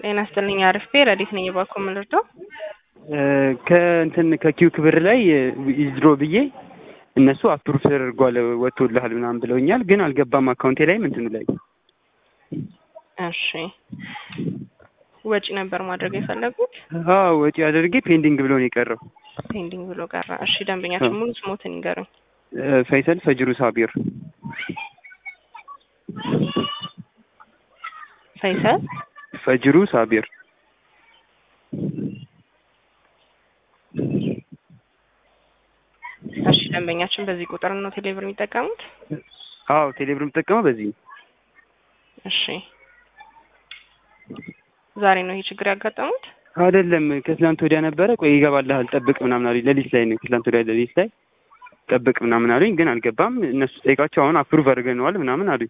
ጤና ይስጥልኝ አርፌ ረዲት ነኝ የባኮ ምልርዳው ከእንትን ከኪውክ ብር ላይ ይዝድሮ ብዬ እነሱ አፕሩቭ ተደርጓል ወጥቶልሃል ምናምን ብለውኛል፣ ግን አልገባም አካውንቴ ላይም እንትኑ ላይ እሺ ወጪ ነበር ማድረግ የፈለጉት አዎ ወጪ አድርጌ ፔንዲንግ ብሎ ነው የቀረው። ፔንዲንግ ብሎ ቀረ። እሺ ደንበኛችን ሙሉ ስሞትን ይንገሩኝ። ፈይሰል ፈጅሩ ሳቢር ፈይሰል ፈጅሩ ሳቢር እሺ ደንበኛችን በዚህ ቁጥር ነው ቴሌብር የሚጠቀሙት? አዎ ቴሌብር የምጠቀመው በዚህ ነው። እሺ ዛሬ ነው ይህ ችግር ያጋጠሙት? አይደለም ከትላንት ወዲያ ነበረ። ቆይ ይገባልሃል ጠብቅ ምናምን አሉኝ። ሌሊት ላይ ነው ከትላንት ወዲያ ሌሊት ላይ ጠብቅ ምናምን አሉኝ፣ ግን አልገባም። እነሱ ጠይቃቸው አሁን አፕሩቭ አድርገነዋል ምናምን አሉኝ።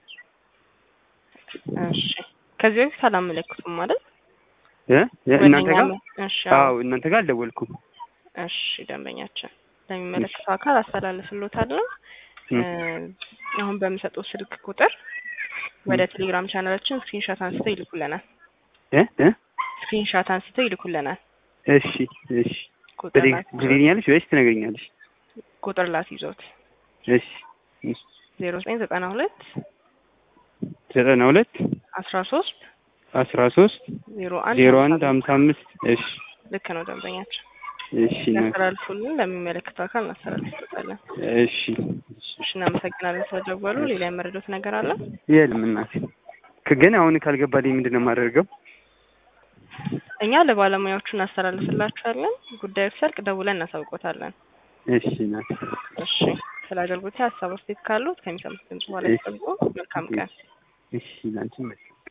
እሺ ከዚህ በፊት አላመለክቱም ማለት እ እናንተ ጋር እሺ አዎ እናንተ ጋር አልደወልኩም። እሺ ደንበኛችን ለሚመለከተው አካል አስተላልፍሎታለሁ። አሁን በምሰጠው ስልክ ቁጥር ወደ ቴሌግራም ቻናላችን ስክሪንሾት አንስተው ይልኩልናል። እ እ ስክሪንሾት አንስተው ይልኩልናል። እሺ እሺ ቁጥር ትልኛለሽ ወይስ ትነግሪኛለሽ? ቁጥር ላስይዞት እሺ ዜሮ ዘጠኝ ዘጠና ሁለት ዘጠና ሁለት አስራ ሶስት አስራ ሶስት ዜሮ አንድ ዜሮ አንድ ሀምሳ አምስት እሺ ልክ ነው ደንበኛችን። እሺ እናስተላልፉልን ለሚመለከተው አካል እናስተላልፍበታለን። እሺ እሺ እናመሰግናለን ስለደወሉ። ሌላ የመረዶት ነገር አለ? የለም እናቴ። ግን አሁን ካልገባልኝ ምንድን ነው የማደርገው? እኛ ለባለሙያዎቹ እናስተላልፍላችኋለን። ጉዳዩ ሲያልቅ ደውለን እናሳውቆታለን። እሺ እናቴ። እሺ ስለ አገልግሎት ሀሳብ አስተያየት ካሉት ከሚሰሙት ድምጽ በኋላ ይጠብቁ። መልካም ቀን። እሺ ላንቺም